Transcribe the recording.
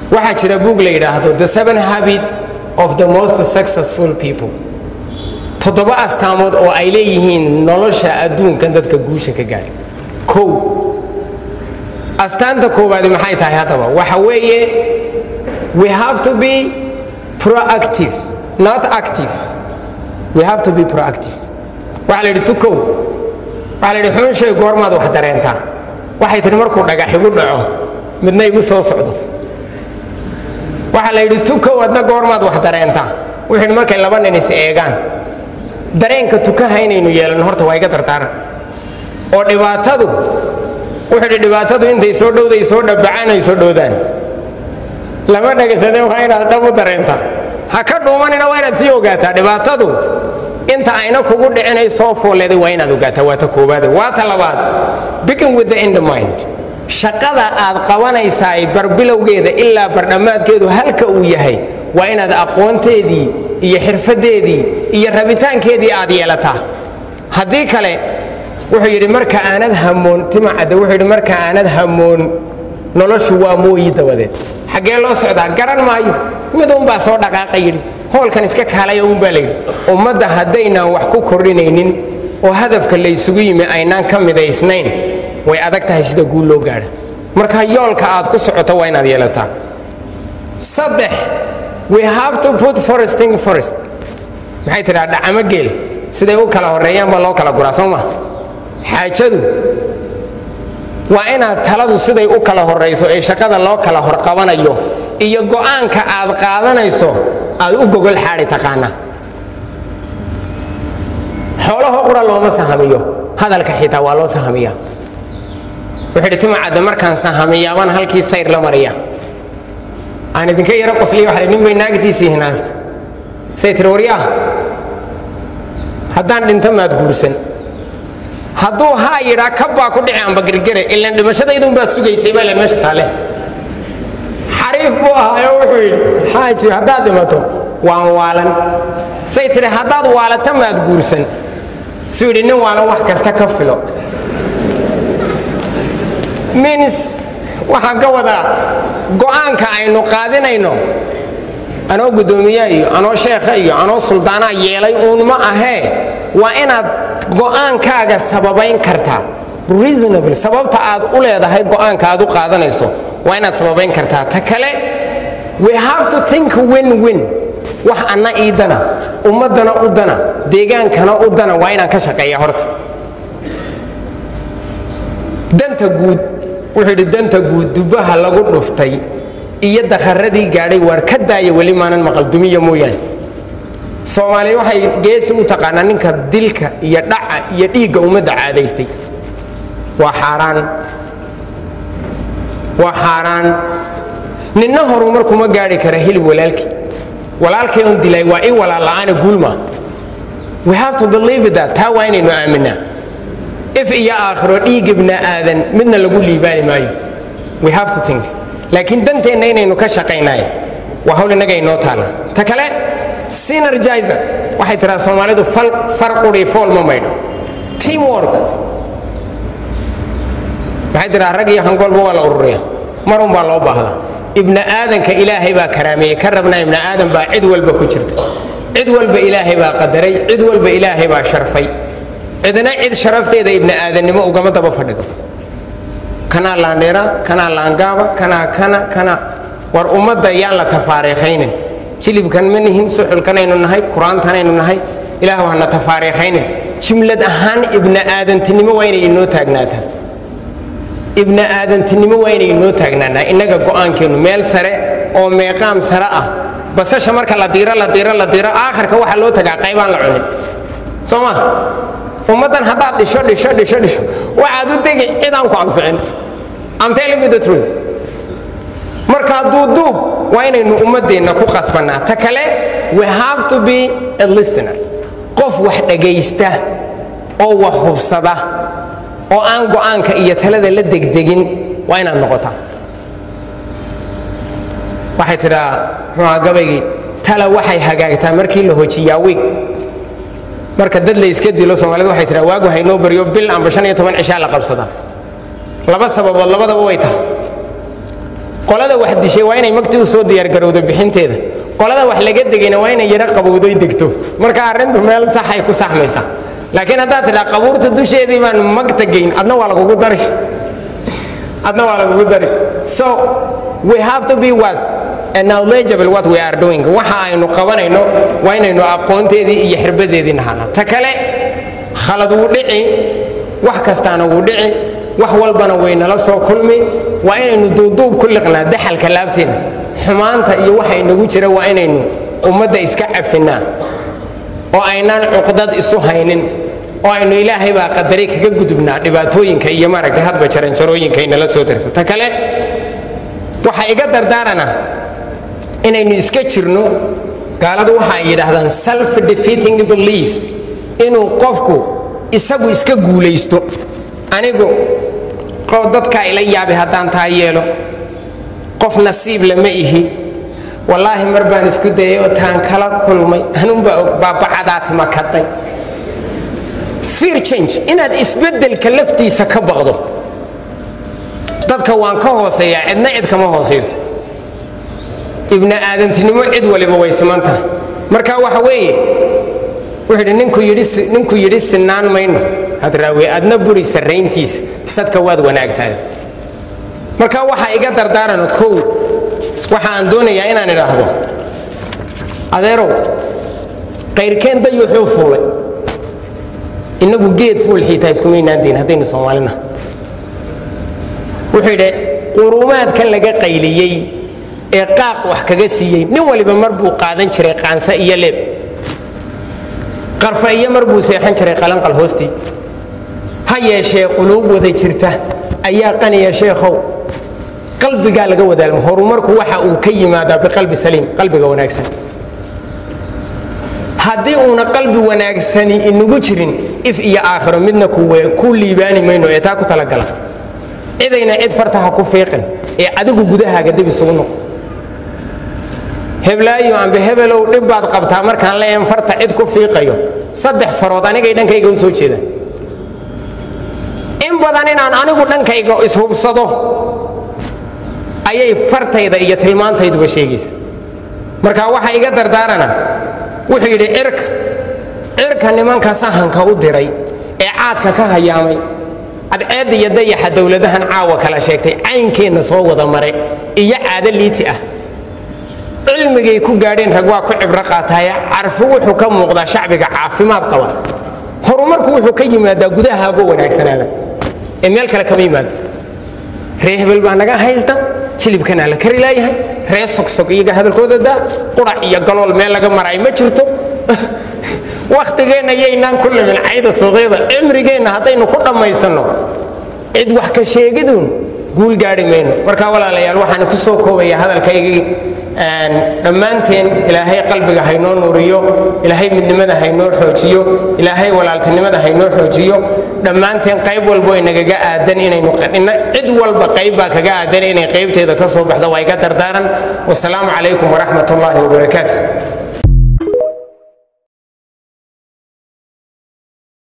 waxaa jira buug la yidhaahdo the seven habit of the most successful people toddoba astaamood oo ay leeyihiin nolosha adduunkan dadka guusha ka gaadhay kow astaanta koowaadi maxay tahay haddaba waxa weeye we have to be proactive not active we have to be proactive waxaa la yidhi tukow waxaa la yidhi xun shay goormaad wax dareentaa waxay tihi markuu dhagax igu dhaco midna igu soo socdo waxaa la yidhi tukow adna goormaad wax dareentaa wuxuu yidhi markay laba nin is eegaan dareenka tukaha inaynu yeelanno horta waa iga dardaaran oo dhibaatadu wuxuu yidhi dhibaatadu intay soo dhowday soo dhabbacaan ay soo dhowdaan lama dhagaysade waa inaad dhab u dareentaa ha ka dhuumanina waa inaad sii ogaataa dhibaatadu inta ayna kugu dhicinay soo foolleeday waa inaad ogaataa waa ta koowaade waa ta labaad begin with the end mind shaqada aad qabanaysaay barbilowgeeda ilaa bardhammaadkeedu halka uu yahay waa inaad aqoonteedii iyo xirfaddeedii iyo rabitaankeedii aad yeelataa haddii kale wuxuu yidhi marka aanad hamoon timacadde wuxuu yidhi marka aanad hamoon noloshu waa mooyi dabadeed xaggee loo socdaa garan maayo mid unbaa soo dhaqaaqa yidhi hoolkan iska kaalaya unbaa layidhi ummadda haddaynaan wax ku kordhinaynin oo hadafka laysugu yimi aynaan ka midaysnayn way adag tahay sida guul loo gaadha marka yoolka aad ku socoto waa inaad yeelataa saddex we have to put foresting forest maxay tidhaa dhacamo geel siday u kala horreeyaan baa loo kala guraa soo ma xaajadu waa inaad taladu siday u kala horrayso ee shaqada loo kala horqabanayo iyo go'aanka aad qaadanayso aad u gogol xaadi taqaanaa xoolaho qura looma sahamiyo hadalka xitaa waa loo sahamiyaa wuxuu idhi timacadde markaan sahamiyaabaan halkii sayr la mariya aan idinka yaro qosliya waxa nin bay naagtiisii hinaasta say tiri waryaah haddaan dhinto maad guursan hadduu haa yidhaa kabbaa ku dhici amba gergere ilan dhimashadaydun baad sugaysay baa ilan meesha taale xariif buu ahaayo wuxuu yidhi xaaji haddaad dhimato waan waalan say tidhi haddaad waalata maad guursan suu yidhi nin waalan wax kasta ka filo minis waxaan ka wadaa go'aanka aynu qaadinayno anoo guddoomiyaa iyo anoo sheekha iyo anoo suldaanaa yeelay uun ma ahee waa inaad go'aankaaga sababayn kartaa reasonable sababta aad u leedahay go'aanka aad u qaadanayso waa inaad sababayn kartaa ta kale we have to think win win wax anna ii dana ummaddana u dana deegaankana u dana waa inaan ka shaqeeya horta danta guud wuxuu yidhi danta guud dubbaha lagu dhuftay iyo dakharadii gaadhay waar ka daaya weli maanan maqaldumiya mooyaane soomaaliya waxay geesi u taqaanaa ninka dilka iyo dhaca iyo dhiigga ummadda caadaystay waa xaaraan waa xaaraan ninna horumar kuma gaadhi kara hilib walaalkii walaalkay un dilay waa i walaalla'aana guulma we have to believe that taa waa inaynu aaminaa if iyo aakhiro dhiig ibna aadan midna lagu liibaani maayo we have to think laakiin danteenna inaynu ka shaqaynaay waa hawl innaga inoo taalla ta kale synergizer waxay tiraa soomaalidu far quri fool ma maydho teamwork waxay tiraa rag iyo hangoolba waa la ururiya mar un baa loo baahdaa ibna aadanka ilaahay baa karaameeyey ka rabnaa ibna aadan baa cid walba ku jirta cid walba ilaahay baa qadaray cid walba ilaahay baa sharfay cidna cid sharafteeda ibna aadannimo ugama daba fadhido kanaa laandheera kanaa laangaaba kanaa kana kana war ummadda yaan la tafaariikhaynin jilibkan ma nihin suxulkanaynu nahay qur-aantanaynu nahay ilaah hana tafaariikhaynin jimlad ahaan ibna aadantinimo waa inay inoo taagnaataa ibna aadantinimo waa inay inoo taagnaanaa innaga go'aankeennu meel sare oo meeqaam sare ah basasha marka la diiro la diiro la diiro aakhirka waxaa loo tagaa qaybaan la cunin soo ma ummaddan haddaad dhisho dhisho dhisho dhisho waxaad u tegi cidaan ku anficin I'm telling you the truth markaa duuduub waa inaynu ummaddeenna ku qasbannaa ta kale we have to be a listener qof wax dhagaysta oo wax hubsada oo aan go'aanka iyo talada la degdegin waa inaad noqotaa waxay tidhaa muxuuha gabaygii tala waxay hagaagtaa markii la hojiyaa wiig marka dad la iska dilo soomaalida waxay tidhaa waagu haynoo baryo bil amba shan iyo toban cishaa la qabsadaa laba sababood labadaba way tahay qolada wax dishay waa inay magtii u soo diyaargarowdo bixinteeda qolada wax laga degayna waa inay yaro qabowdoy degto marka arrintu meel saxay ku saxmaysaa laakiin haddaad tidhaa qabuurta dusheedii baan magta geyn adna waa lagugu dari adna waa lagugu dari so we have to be what knowledgeable what we are doing waxa aynu qabanayno waa inaynu aqoonteedii iyo xirbadeedii nahaana ta kale khalad wuu dhici wax kastaana wuu dhici wax walbana waynala soo kulmi waa inaynu duuduub ku liqnaa daxalka laabteena xumaanta iyo waxa inagu jira waa inaynu ummadda iska cafinaa oo aynaan cuqdad isu haynin oo aynu ilaahay baa qadaray kaga gudubnaa dhibaatooyinka iyo maaragtay hadba jaranjarooyinka inala soo darto ta kale waxa iga dardaarana inaynu iska jirno gaaladu waxa ay yidhaahdaan self defeating beliefs inuu qofku isagu iska guulaysto anigu qof dadkaa ila yaabi haddaan taa yeelo qof nasiib lama ihi wallaahi mar baan isku dayay oo taan kala kulmay hanuunbaa og baabacadaati makaday fear change inaad isbeddelka laftiisa ka baqdo dadka waan ka hooseeyaa cidna cid kama hoosayso ibni aadantinimo cid waliba way siman tahay marka waxa weeye wuxuu yidhi ninku yidhi ninku yidhi sinaan mayno hadraawi adna buri sarrayntiisa sadka waad wanaagtahay marka waxaa iga dardaarana kow waxa aan doonayaa inaan idhaahdo adeerow qayrkeen dayuuxuu fuulay innagu geed fuul xiitaa iskumaynaan diin haddaynu soomaalina wuxuu yidhi quruumaadkan laga qayliyey ee qaaq wax kaga siiyey nin waliba mar buu qaadan jiray qaanse iyo leeb qarfa iyo mar buu seexan jiray qalanqal hoostii ha yeeshee quluub wada jirta ayaa qaniya sheekhow qalbigaa laga wadaalmo horumarku waxa uu ka yimaadaa biqalbi saliim qalbiga wanaagsan haddii uuna qalbi wanaagsani inagu jirin if iyo aakhiro midna ku liibaani mayno ee taa ku talagala cidayna cid fartaha ku fiiqin ee adigu gudahaaga dib isugu noq heblaayo ambe hebelow dhib baad qabtaa markaan leeyan farta cid ku fiiqayo saddex farood anigay dhankayga u soo jeedaan in badan inaan anigu dhankayga ishubsado ayay fartayda iyo tilmaantayduba sheegaysa marka waxa iga dardaarana wuxuu yidhi cirka cirka nimanka sahanka u diray ee caadka ka hayaamay cadceedda iyo dayaxa dowladahan caawa kala sheegtay caynkeenna soo wada mare iyo caado liiti ah cilmigay ku gaadheen rag waa ku cibro qaataye carfi wuxuu ka muuqdaa shacbiga caafimaad qaba horumarku wuxuu ka yimaadaa gudahaago wanaagsanaada ee meel kale kama yimaado ree hebel baa naga haysta jilibkanaa la kari laayahay ree sogsog iyaga hadalkooda daa qurac iyo galool meel laga maraay ma jirto wakhtigeenna yaynaan ku limin cayda suuqyada cimrigeenna haddaynu ku dhammaysanno cid wax ka sheegiduun guul gaadhi mayno marka walaalayaal waxaan ku soo koobaya hadalkaygii dhammaanteen ilaahay qalbiga haynoo nuuriyo ilaahay midnimada haynoo xoojiyo ilaahay walaaltinimada haynoo xoojiyo dhammaanteen qayb walbo inagaga aadan inaynu cid walba qayb baa kaga aadan inay qaybteeda ka soo baxdo waa iga dardaaran wasalaamu calaykum waraxmat ullaahi wabarakaatu